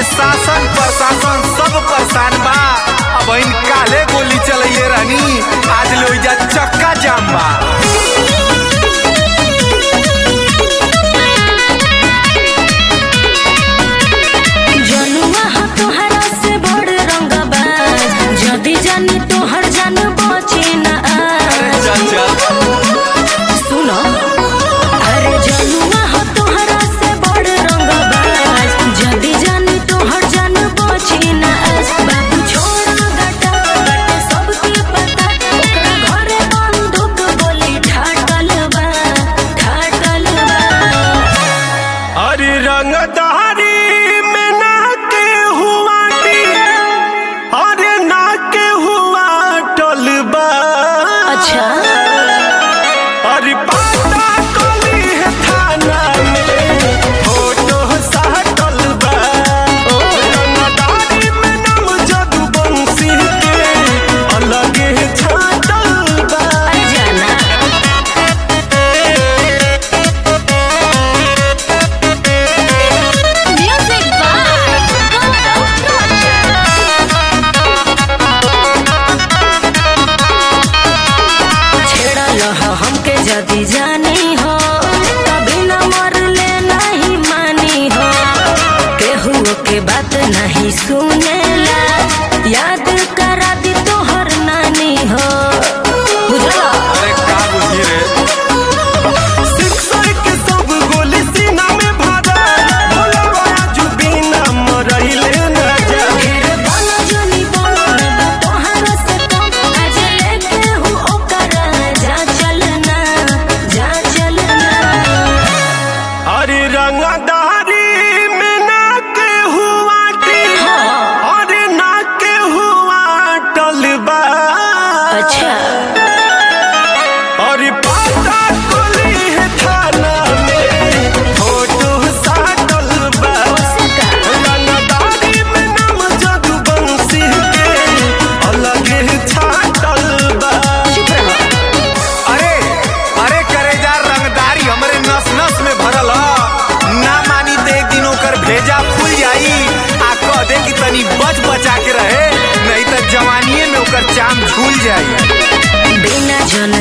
शासन प्रशासन सब परेशान बा अब इन काले गोली चलैले रहनी आज लोइजा चक्का जाम बा जनुआ हा तोहरा से बड़ रंगबाज जदी जानी तोहर जान बचे न आज चल चल सुनो अरे जनुआ हा तोहरा से बड़ रंगबाज जदी जानी तोहर जान बचे न आज बाबू छोड़ा गटा गट सबके पता ओकरा घरे बंदूक गोली ठाटल बा ठाटल बा अरे रंगदारी में ना के हुआ टी अरे ना के हुआ टलबा अच्छा अरे पाता कोली है थाना में फोटो साटल बा रंगदारी में नाम जदू बंसी के अलग है छाटल बा अरे जाना Music by Gautam Roshan. छेड़ल ह हमके जदी जानी हो कभी न मरले नहीं मानी हो केहू के बात नहीं सुनेला याद करा दी तोहर नानी हो बुझला अरे का बुझी रे शिक्षक के सब गोली सीना में भरा भोला बाया जुबीना मरइले न जा ढेर बोलो जनी बोलो ना तोहर से कम आज लेके हूँ ओकर जा चलना जा चलना अरे रंगदारी में ना के हुआ टी अरे ना के हुआ टलबा अच्छा अरे पाता कोली है थाना में फोटो साटल बा उसका रंगदारी में नाम जदू बंसी के अलग है छाटल बा चुप रहो अरे अरे करेजा रंगदारी हमरे नस नस में भरल ह ना मानी तो एक दिन ओकर भेजा खुल जाई आ कह दे कि तनी बच बचा के रहे नहीं तो जवानीए में ओकर चाम झूल जाई बिना जन